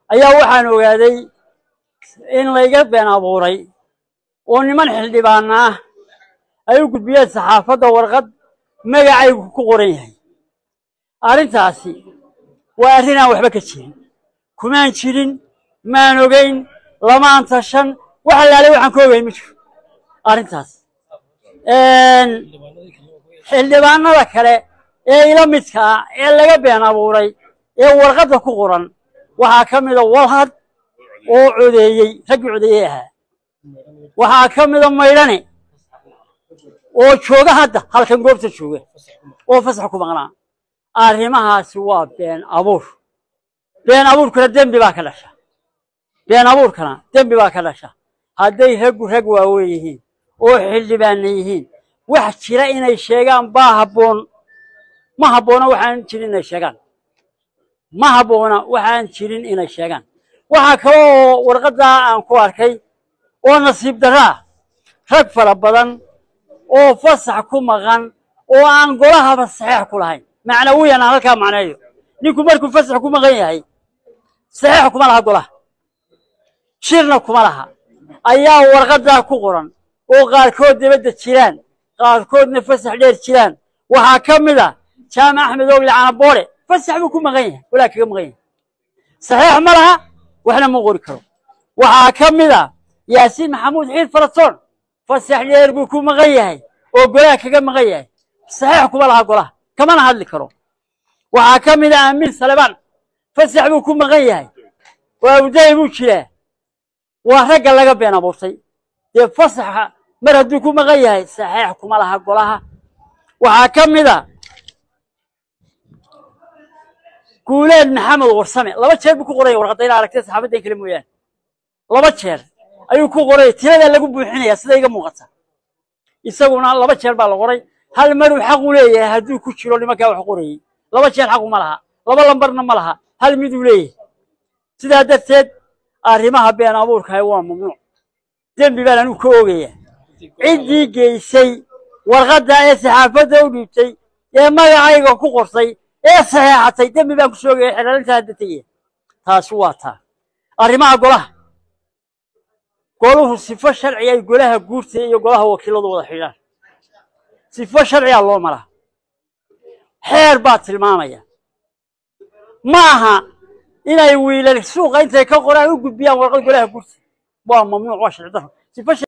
ayaa waxaan ogaaday in layga been abuuray oo niman xildhibaana ah ay u gudbiyeen saxaafadda warqad magacaygu ku qoran yahay arrintaasi waa arrin aan waxba ka jirin kumaan jirin maan ogeyn lamaan tashan wax allaalay waxaan ka ogeyn ma jiro arrintaas xildhibaanada kale ee ila midka ah ee laga been abuuray ee warqadda ku qoran waxaa ka mida walhad oo codeeyey raggii codeeyey ahaa waxaa ka mida maydhane oo jooga hadda halkan goobta jooga oo fasax ku maqnaa arrimahaasi waa been abuur been abuurkana dembi baa ka dhasha been abuurkana dembi baa ka dhasha hadday raggu rag waaweyn yihiin oo xildhibaana yihiin wax jira inay sheegaan baa habboon ma habboona waxaan jirin inay sheegaan ma habboona waxaan jirin inay sheegaan waxaa kale oo warqaddaa aan ku arkay oo nasiib darro ah rag fara badan oo fasax ku maqan oo aan golahaba saxeex ku lahayn macnawiyan aan halkaa macneeyo ninku markuu fasax ku maqan yahay saxeex kuma laha golaha shirna kuma laha ayaa warqaddaa ku qoran oo qaarkood dibadda jiraan qaarkoodna fasax dheer jiraan waxaa ka mid a jaamac axmed ogle canaboore fasax buu ku maqan yahay walaa kaga maqan yahay saxeex ma laha waxna ma qori karo waxaa ka mid a yaasiin maxamuud xiid faratoon fasax dheer buu ku maqan yahay oo golaha kaga maqan yahay saxeex kuma laha golaha kamana hadli karo waxaa ka mid a amiin salebaan fasax buu ku maqan yahay waa uday buu jiraa waa ragga laga been abuurtay dee fasaxa mar hadduu ku maqan yahay saxeex kuma laha golaha waxaa ka mid a guuleed maxamed warsame laba jeer buu ku qoraya warqadda ina aragtay saxaabaddan kale mooyaane laba jeer ayuu ku qoraya tiradaa lagu buuxinaya sida iga muuqata isaguna laba jeer baa la qoray hal maruu xaq u leeyahay hadduu ku jiro nimankaa wax qorayey laba jeer xaqu ma laha laba lambarna ma laha hal miduu leeyahay sidaa darteed arrimaha been abuurkahay waa mamnuuc dembi baan anigu ka oogaya ciddii geysay warqadda ee saxaafadda u dhiibtay ee magacayga ku qortay ee saxeexatay dembi baan ku soogaya xelaalinta hadda tegaya taasi waa taa arrimaha golaha goluhu sifo sharci ay golaha guurta iyo golaha wakiiladu wada xidhaan sifo sharciyaa loo maraa xeer baa tilmaamaya ma aha inay wiilal suuqa intay ka qoraan u gudbiyaan warqad golaha guurta waa mamnuuc waa sharci darro sifo